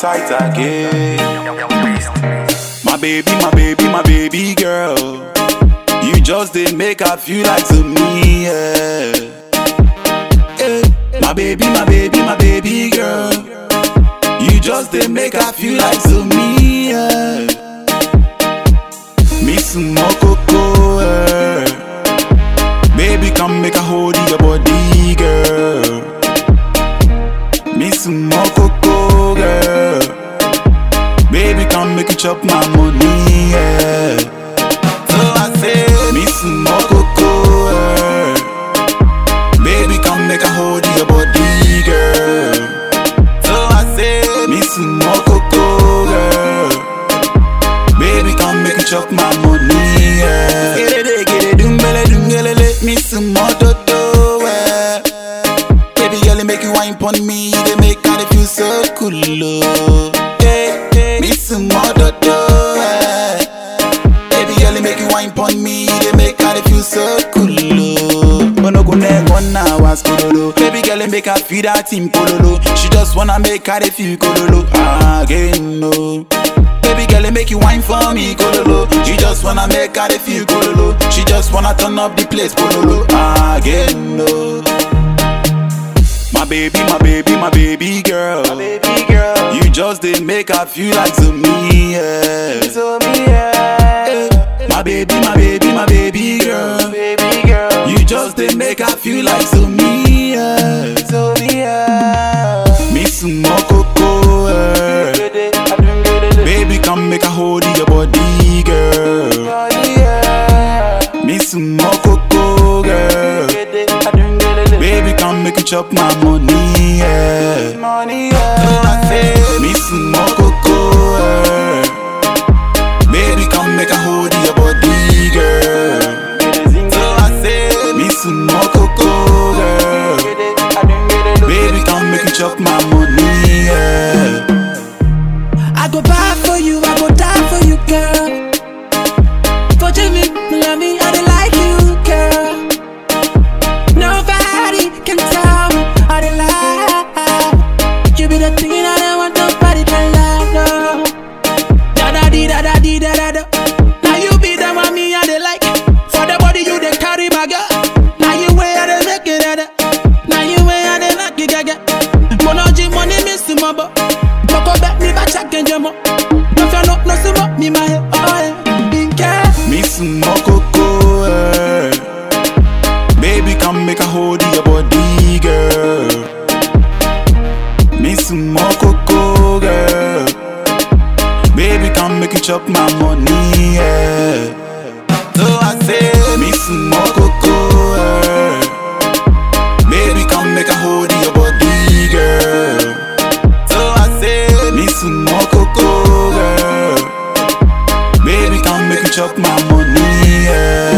tight again. My baby, my baby, my baby girl. You just did make her feel like to me, yeah. Eh, My baby, my baby, my baby girl. You just did make her feel like to me, yeah. Miss Mokoko, eh. Baby, come make a hold of your body, girl. Miss Mokoko, girl. Baby, come make you chop my money, yeah. So I say, Miss Mokoko, eh. Baby, come make a hold of your body, girl. So I say, Miss Mokoko, girl. Baby, come make you chop my money, yeah. Get it, get it, dumbele, dungelele, Miss Mototo, eh. Baby girl, it make you wine pon me, they make I feel so cool, oh. Yeah, yeah. Miss Mototo, eh. Baby girl, it make you wine pon me, they make I feel so cool, oh. Bono go neck one now, ask kololo. Baby girl, it make her feel that team kololo. She just wanna make her feel kololo again, no. Baby girl, it make you wine for me, kololo. She just wanna make her feel kololo. She just wanna turn up the place, kololo again, no. My baby, my baby, my baby girl. Baby girl, You just did make her feel like to me, yeah. to me, yeah. My baby, my baby, my baby girl. Baby girl, You just did make her feel like to me, yeah. to me, yeah. Miss Mokoko, eh. Get it, I don't get it, Baby, come make a hold of your body, girl. oh, yeah. Miss Mokoko, girl. Get it, I don't get it, Baby, come make you chop my money, yeah. money, So yeah. I say, Miss Mokoko, eh. Baby, come make a hold of your body, girl. Get it, zing, So I say, Miss Mokoko, girl. get it, I don't get it, Baby, come make you chop my money, yeah. I go buy for you, I go die for you, girl. Forgive me, love me, I don't like you, girl. Nobody can tell me I don't lie. You be the thing I don't want nobody can lie, no. Da da di da da di da da da. Now you be the one me I dey like. For the body you dey carry my girl. Now you way I dey make it da da. Now you way I dey knock it gaga. Monogy money miss my bo. Boko bet me ba check and jamo. No fear no no sumo me my head. Oh yeah, big girl. Miss Mokoko, eh. Baby, come make a hold of your body, girl. Miss Mokoko, girl. Baby, come make you chop my money, yeah. So I say, Miss Mokoko, eh. Baby, come make a hold of your body, girl. So I say, Miss Mokoko, girl. Baby, come make you chop my money, yeah.